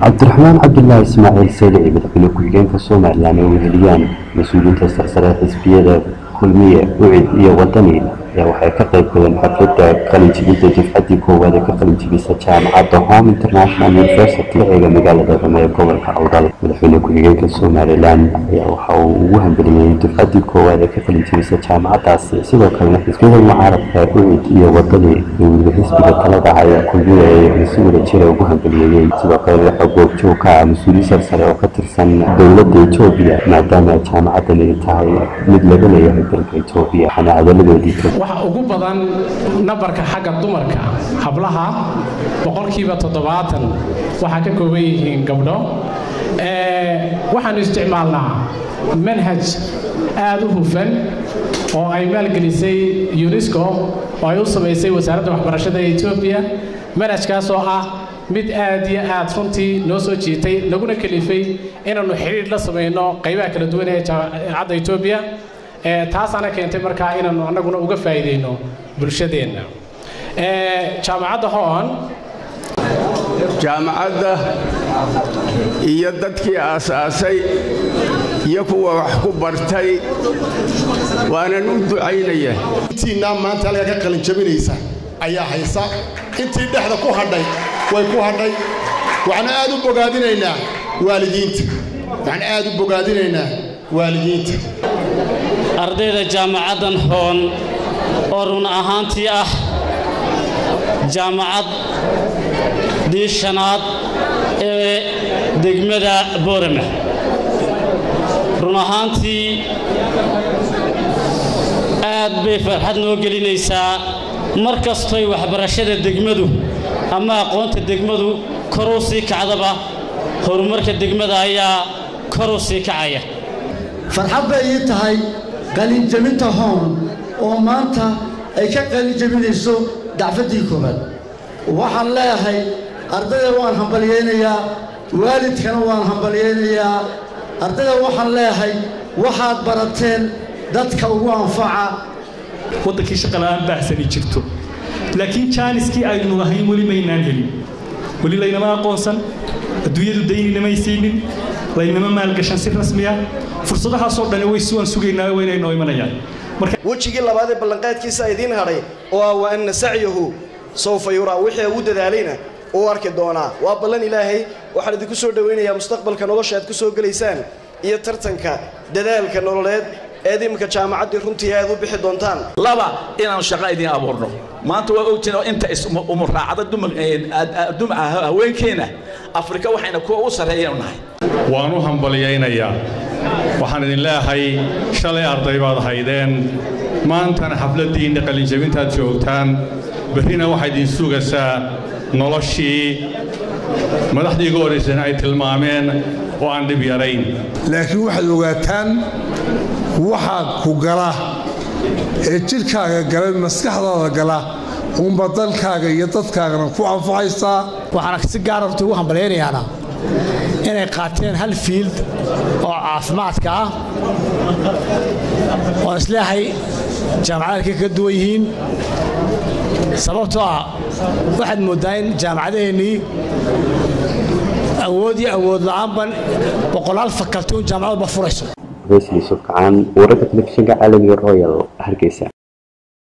cabdiraxmaan cabdulaahi ismaaciil seylici madaxweyne ku-xigeenka somalilan ee weheliyaan mas-uuliyiinta sarsare xisbiyada kulmiye ucid iyo wadani ayaa waxay ka qayb galeen xafladda qalinjibidda dufcaddii koowaad ee ka qalinjibisa jaamacadda home international university eega magaalada rome ee gobolka awdal madaxweyne ku-xigeenka somalilan ayaa waxa uu ugu hambeliyey dufcaddii koowaad ee ka qalinjibisa jaamacaddaasi sidoo kalena xisbiyada mucaaradka ucid iyo wadani iyo weliba xisbiga talada ayaa kulmiye ee si wada jira ugu hambeliyeeyey sidoo kalena waxaa goobjoog ka ah mas-uuliyiin sarsare oo ka tirsan dowladda etoobiya maadaama jaamacaddan ay tahay mid laga leeyahay dalka etoobiya waxaana hadaladoodii ka waxa ugu badan nambarka xagga dumarka hablaha boqolkiiba toddobaatan waxaa ka kooban yihiin gabdho waxaanu isticmaalnaa manhaj aada u hufan oo ay maalgelisay unesco oo ay u samaysay wasaaradda waxbarashada ee etoobiya manhajkaas oo ah mid aad iyo aad runtii noo soo jiitay laguna kalifay inaannu xidhiidh la samayno qaybaha kala duwan ee jaamacadda etoobiya taasaana keentay markaa inaannu annaguna uga faa'iidayno bulshadeenna jaamacadda hoon jaamacadda iyo dadkii aasaasay iyo kuwa wax ku bartay waanan u ducaynaya intiinaa maanta halkaa ka qalinjabinaysa ayaa haysa intii dhexda ku hadhay way ku hadhay waxaan aad u bogaadinaynaa waalidiinta waxaan aad u bogaadinaynaa waalidiinta ardayda jaamacaddan hoon oo run ahaantii ah jaamacad diishanaad ee degmada boorame run ahaantii aad bay farxad noo gelinaysaa mar kastoy waxbarashada degmadu ama aqoonta degmadu koruu sii kacdaba horumarka degmada ayaa koruu sii kacaya farxad bay ii tahay qalinjabinta hoon oo maanta ay ka qalinjabinayso dacfaddii koowaad waxaan leeyahay ardayda waan hambalyaynayaa waalidkana waan hambalyaynayaa ardayda waxaan leeyahay waxaad barateen dadka ugu anfaca waddankii shaqala'aan baahsani jirto laakiin jaaniskii aynu lahayn weli maynaan helin weli laynama aqoonsan adduunyadu dayninamay siinin laynama maalgashan si rasmiya fursadahaasoo dhani way siwaan sugaynaa waynay noo imanayaan wejigii labaad ee ballanqaadkiisa idiin hadhay oo ah wa anna sacyahu sawfa yuraa wixii uu dadaalayna uu arki doonaa waa ballan ilaahay waxaan idinku soo dhowaynayaa mustaqbalka nolosha aad ku soo gelaysaan iyo tartanka dadaalka nololeed eed iminka jaamacaddii runtii aad u bixi doontaan laba inaanu shaqo idiin abuurno maanta waa ogtiin oo inta umuraacada haweenkeenna afrika waxayna kuwa u sarreeyanu nahay waan u hambalyaynayaa waxaan idin leeyahay shalay arday baad haydeen maantana xafladdiinna qalinjabintaad joogtaan berrina waxaa idin sugaysaa noloshii madaxdii ugu horraysana ay tilmaameen oo aan dhib yarayn laakiin waxaad ogaataan waxaa ku gala ee jidhkaaga gala maskaxdaada gala uunba dalkaaga iyo dadkaagana ku anfacaysaa waxaana si gaara horta ugu hambalyaynayaana inay qaateen hal fiild oo caafimaadka ah oo isleehay jaamacadalkay kaga duwan yihiin sababtoo ah waxaad mooddaa in jaamacadaheennii awood iyo awood la'aanban boqolaal fakalti un jaamacadu ma furayso yusuf kacaan wararka telefishinka caalamiga royal hargeysa